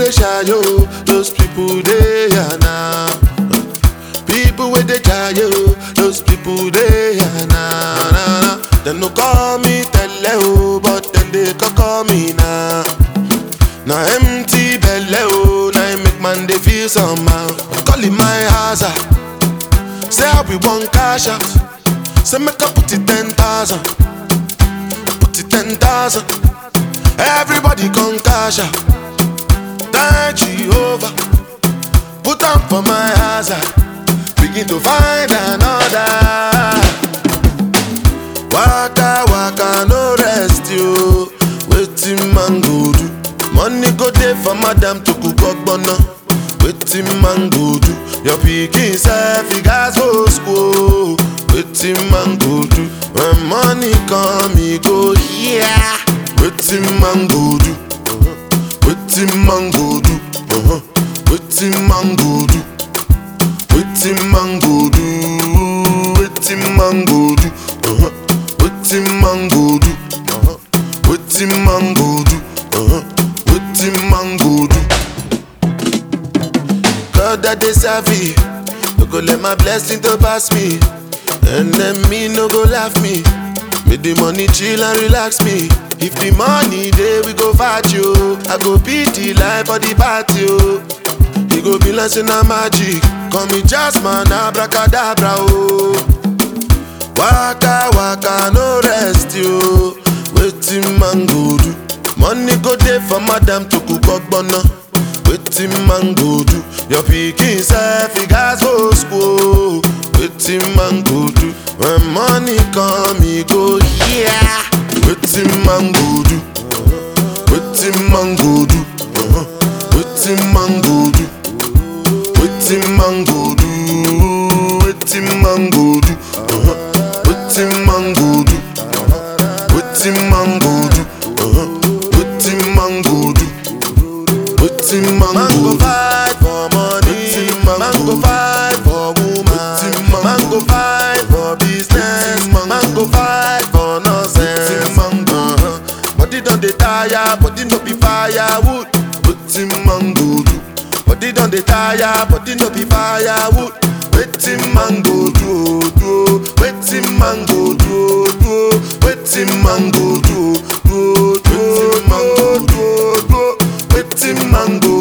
dey shy yo, those people they are now. People with the yo, those people they are now. Nah, nah. They no call me tele o, but then they can call me now. Now empty belly oh, now it make man they feel somehow. Calling my house, ah. say I be one cash out. Say make I put it ten thousand, put it ten thousand. Everybody come cash out. Thank Jehovah, put on for my house. ah. Begin to find another. Waka waka no rest yo. Wetin man go do? Money go dey for madam to cook ogbonna. Wetin man go do? Your pikin sef e gas go school. Wetin man go do? When money come e go here. Wetin man go do? Wetin man go do? Uh-huh. Wetin man go do? Wetin man go do? Wetin man go do? Uh-huh. Wetin man go do? Uh-huh. Wetin man go do? Uh-huh. Wetin man go do? God that dey serve me, no go let my blessing to pass me, and then me no go laugh me. Make the money chill and relax me. If the money dey, we go fight you. I go beat the life for the party. Oh. You go be like say na magic. Call me Jasmine, abracadabra. Oh. Waka waka no rest yo. Wetin man go do? Money go dey for madam to cook ogbonna. Wetin man go do? Your pikin sef e gas go school. Wetin man go do? When money come e go here. Wetin man go do? Wetin man go do? Uh-huh. Wetin man go do? Wetin man go do? Wetin man go do? Uh-huh. Wetin man go do? Uh-huh. Wetin man go do? Uh-huh. Wetin man go do? Wetin man go fight for money? Man go fight for woman? Man go fight for business? Man go fight for nonsense? Uh-huh. Body don dey tire, body no be firewood. Wetin man go do? Body don dey tire, body no be firewood. Wetin man go do? oh, do? oh? Wetin man go do? oh, do? oh? Wetin man go do? oh, do? oh, do? oh, do? oh, do? oh? Wetin man go